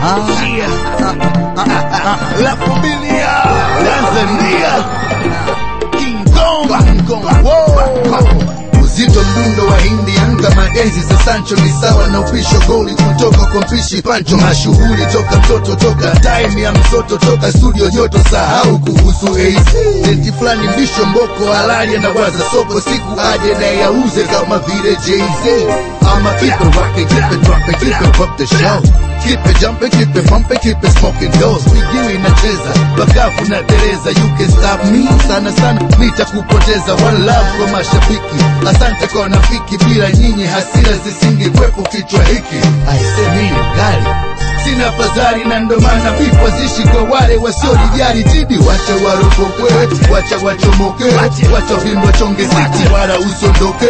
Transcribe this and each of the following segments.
La familia Tanzania King Kong King Kong Wow Uzito mdundo wa hindi anga maenzi za Sancho ni sawa na upisho goli kutoka kwa mpishi Pancho mashughuli toka mtoto toka time ya mtoto toka studio joto sahau kuhusu AC Denti fulani mbisho mboko halali anawaza soko siku aje na yauze kama vile Jay-Z I'ma keep it rockin', keep it droppin', keep it up the show Keep it jumping, keep it pumping, keep it smoking doors Miguu inacheza, bakafu na tereza You can stop me, sana sana nitakupoteza One love kwa mashabiki, asante kwa wanafiki Bila nyinyi hasira zisingekwepo kichwa hiki Aisemi kali sina fadhali na ndo maana vifo zishi kwa wale wasiojijali jidi wacha warokokwe wacha wachomoke wacha vimbo chonge siti wala usondoke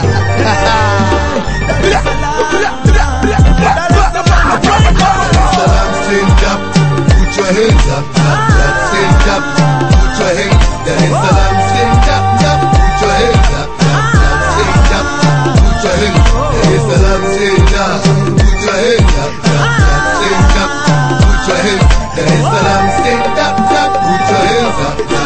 Salam stand up, put your hands up, up, up, stand up, put your hands. Dar es Salaam stand up, up, put your hands up, up, up, stand up, put your hands. Dar es Salaam stand up, put your hands up, up, up, stand up, put your hands. Dar es Salaam stand up, up, put your hands up, up,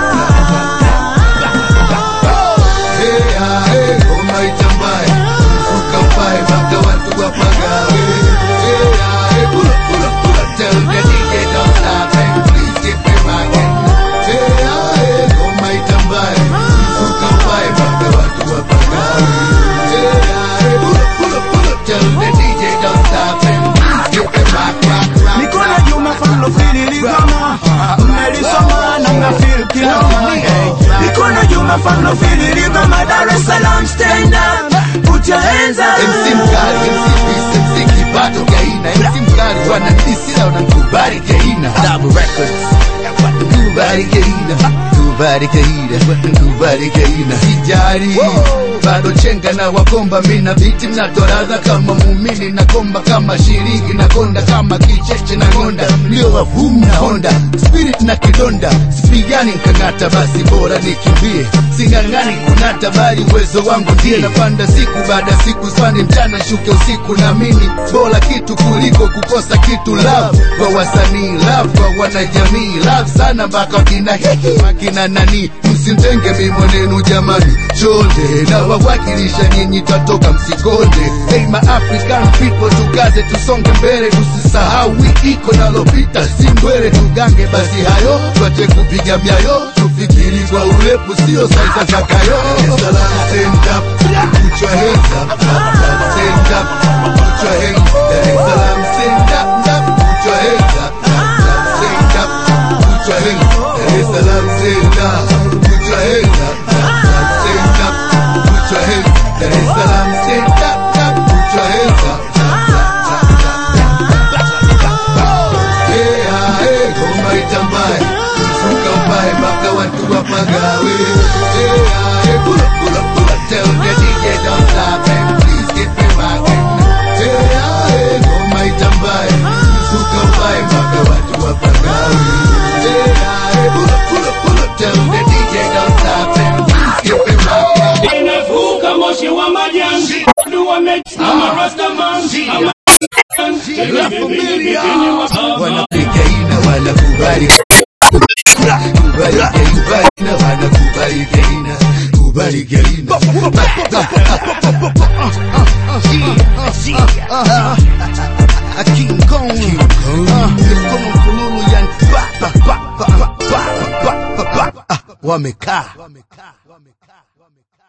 up, up. Hey, ah, hey, ngoma itambaye, mfuka upae mpaka watu wapagawe. Hey, ah, hey, pull up, pull up, pull up, tell the DJ don't stop and please keep it rocking. Hey, ah, hey, ngoma itambaye, mfuka upae mpaka watu wapagawe. Hey, ah, hey, pull up, pull up, pull up, tell the DJ don't stop and please keep it rock, rock, rock, Nikola rock. Juma fano fili ligama Mmelisoma na mnafil kilama hey. Nikola Juma fano fili ligama Dar es Salaam stand up Put your hands up MC mkali, MC Beast, MC kipato gaina MC mkali wananisi na wanakubali gaina Double Records Kubali gaina Kubali gaina Kubali gaina Sijari bado chenga na wakomba mina biti mnatoradha kama muumini na komba kama shiringi na konda kama kicheche na ngonda mlio wavumu na honda spirit na kidonda sipigani nkang'ata basi bora nikimbie sing'ang'ani kunata bali uwezo wangu ndiye napanda siku baada ya siku spani mchana shuke usiku naamini bora kitu kuliko kukosa kitu love kwa wasanii love kwa wanajamii love sana mpaka wakina hiki wakina nani msimtenge mimonenu jamani chonde na wawakilisha nyinyi twatoka msikonde hey ma african people tukaze tusonge mbele tusisahau wiki iko nalopita si mbwele tugange basi hayo twache kupiga myayo tufikiri kwa urefu sio saiza za kayo Salam, stand up, put your hands up, up, up, stand up, put your hands. Dar es Salaam, stand up, up, put your hands up, up, up, stand up, put your hands. Dar es Salaam, stand up, put your hands up, up, up, stand up, put your hands. Dar es Salaam, stand up, up, put your hands up, up, up, up, up. Hey, ah, hey, ngoma itambaye, mfuka upae mpaka watu wapagawe. Hey, ah, hey, pull up, pull up, pull up, tell the DJ don't stop and please keep it rocking. Hey, ah, hey, ngoma itambaye, mfuka upae mpaka watu wapagawe. Hey, ah, hey, pull up, pull up, pull up, tell the DJ don't stop and please keep it rocking. Inavuka moshi wa majani Watu wamesimama Rastaman Ama- La familia wanapiga ina wanakubali kubali gaina wanakubali gaina kubali gaina King Kong mikono mfululu yani pa pa pa pa pa pa pa pa pa wamekaa